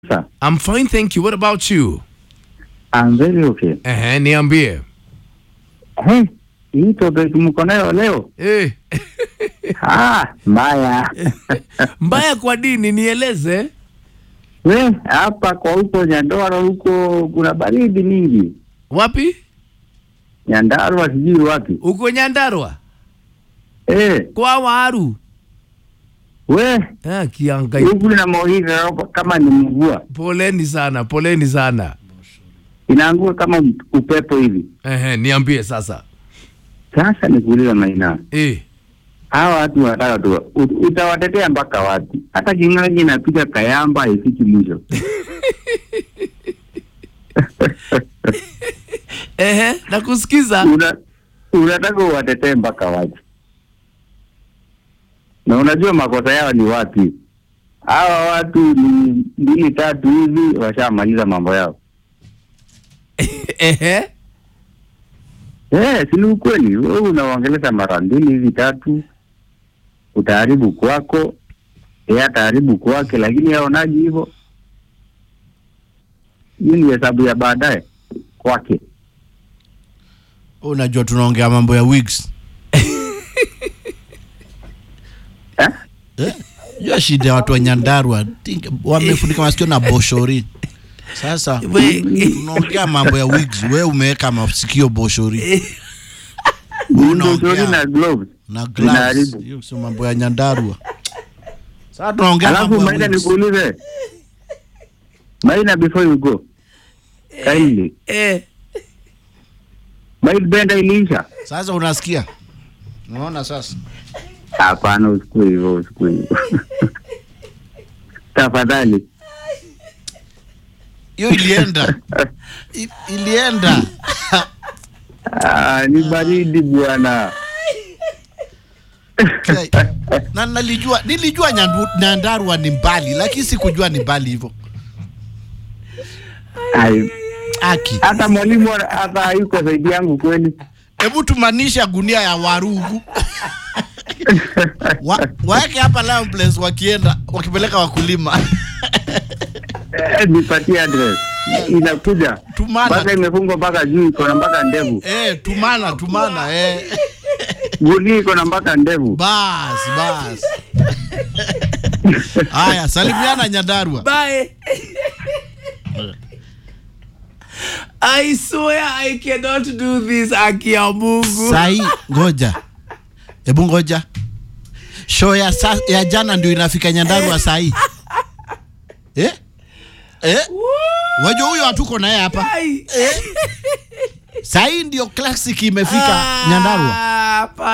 sir? I'm fine, thank you. What about you? I'm very okay. Ehe, niambie. Hey, hii topic mko nayo leo? Eh, Ah, mbaya. mbaya kwa dini nieleze. We, hapa kwa huko Nyandarua huko kuna baridi mingi. Wapi? Nyandarua sijui wapi. Uko Nyandarua? Eh, Kwa Waru. we, Ah, kiangai. huku na mawingu hapa kama ni mvua. Poleni sana, poleni sana. Inaanguka kama upepo hivi. Ehe, niambie sasa. Sasa nikuuliza Maina. Eh, Hawa watu wanataka tu ut- utawatetea mpaka wapi? Hata kingaji inapiga kayamba haifiki mwisho. ehe, nakusikiza. Una, unataka uwatetee mpaka wapi? Na unajua makosa yao ni wapi? Hawa watu ni mbili tatu hivi washamaliza mambo yao. Ehe. Eh, si ni ukweli. Wewe unawaongelesha mara mbili hivi tatu, utaharibu kwako, yeye ataharibu kwake, lakini aonaji hivyo. Hii ni hesabu ya baadaye kwake. Unajua tunaongea mambo ya wigs. Eh? Eh? Jua shida ya watu wa Nyandarua think- wamefunika masikio na boshori. Sasa We- tunaongea mambo ya wigs, wewe umeweka masikio boshori Unaongea Unaongea. na gloves. na gloves. Inaharibu. Hiyo sio mambo ya Nyandarua. Sasa tunaongea mambo Alafu ya Maina, wigs. nikuulize Maina, before you go kindly, Eh, Mail benda iliisha? Sasa unasikia? Unaona sasa? Hapana, usikue hivyo, usikue hivyo tafadhali. Hiyo ilienda. I, ilienda. Ah, ni baridi bwana. Okay. na nalijua nilijua Nyandu- Nyandarua ni mbali lakini sikujua ni mbali hivyo. Ai, Aki. Hata mwalimu ana- hata hayuko zaidi yangu kweli. Hebu tumanisha gunia ya warugu. Wa, waeke hapa Lion Place wakienda wakipeleka wakulima. Eh, nipatie address. Inakuja Tumana. mpaka imefungwa mpaka juu, iko na mpaka ndevu. eh, tumana tumana eh. Gunia iko na mpaka ndevu. Bas bas. Haya, salimiana Nyandarua. bye. I swear I cannot do this aki ya Mungu. Sai, ngoja. Hebu ngoja. Show ya, sa, ya jana ndio inafika Nyandarua sai. Eh? Eh? Wajua huyo hatuko naye hapa. Ai. Sai ndio classic imefika Nyandarua. Ah,